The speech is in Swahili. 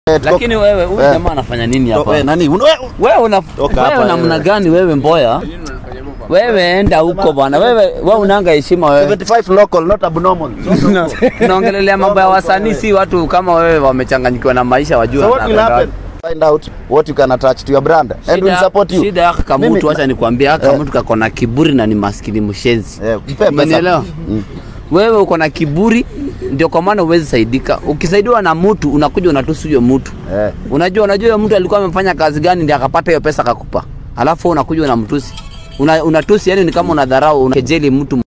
Eh, tuko- Lakini wewe huyu Eh. jamaa anafanya nini hapa? Eh, nani? Una- wewe- Wewe una Toka wewe hapa, namna wewe. gani wewe Mboya? Wewe enda huko bwana. Wewe wewe unanga heshima wewe. 75 local, not abnormal. Tunaongelelea mambo ya wasanii, si watu kama wewe wamechanganyikiwa na maisha wajua. So what will wanapenda happen? Find out what you can attach to your brand and we'll Shida- support you. Shida yake kama Mimi- mtu, acha nikwambie, haka Eh. mtu kako na kiburi na ni maskini mshenzi. Eh, mpe pesa. Umenielewa? Mm. Wewe uko na kiburi, ndio kwa maana huwezi saidika. Ukisaidiwa na mtu unakuja unatusi huyo mtu. Eh. Unajua, unajua huyo mtu alikuwa amefanya kazi gani ndio akapata hiyo pesa akakupa, alafu wewe unakuja unamtusi, una, unatusi, yani ni kama unadharau, unakejeli mtu.